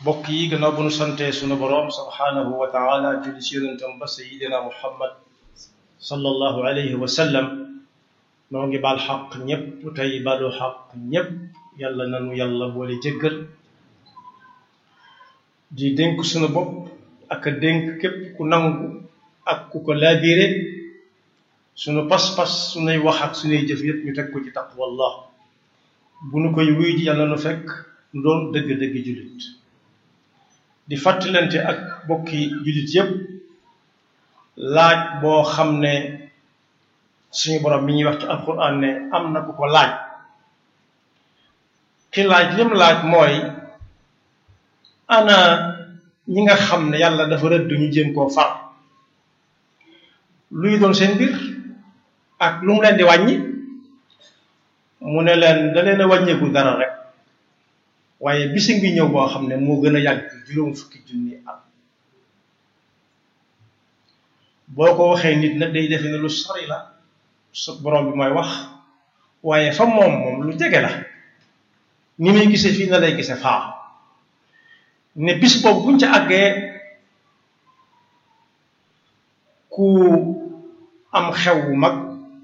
mbokk yi gannaaw bu nu santee sunu boroom subhaanahu wa taala julli ci yonentam ba sayidina muhammad sallallahu alayhi wa sallam noo ngi baal xaq ñépp tey balu xaq ñépp yàlla nanu yàlla boole jëggal di dénk sunu bopp ak a dénk képp ku nangu ak ku ko laabiire sunu pas-pas sunuy wax ak sunuy jëf yépp ñu teg ko ci taqwallah bu nu koy wuy ji yàlla nu fekk nu doon dëgg-dëgg jullit di fàttalante ak bokki jullit yépp laaj boo xam ne suñu borom mi ñuy wax ci alquran ne am na ku ko laaj ki laaj lim laaj mooy ana ñi nga xam ne yàlla dafa rëdd ñu jéem koo far luy doon seen mbir ak lu mu leen di wàññi mu ne leen da leen a wàññeeku dara rek waaye bisi ngi ñëw boo xam ne moo gën a yàgg juróom fukki junni at boo ko waxee nit nag day defe ne lu sori la su borom bi mooy wax waaye fa moom moom lu jege la ni muy gisee fii na lay gisee faa ne bis boobu buñ ca àggee ku am xew wu mag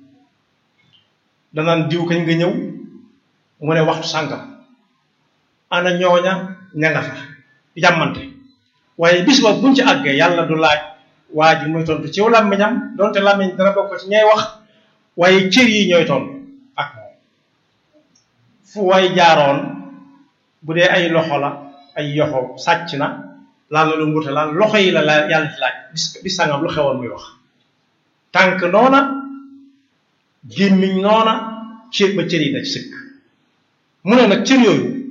danaan diw kañ nga ñëw mu ne waxtu sàngam ana ñooña ña nga fa jàmmante waaye bis boobu buñ ci àggee yàlla du laaj waa ji muy tontu ci làmmiñam donte làmmiñ dana bokk ci ñay wax waaye cër yi ñooy tontu ak moom fu way jaaroon bu dee ay loxo la ay yoxo sàcc na laal na lu nguute laal loxo yi la la yàlla ci laaj bis bis sangam lu xewoon muy wax tànk noona gémmiñ noona cër ba cër yi da ci sëkk mu ne nag cër yooyu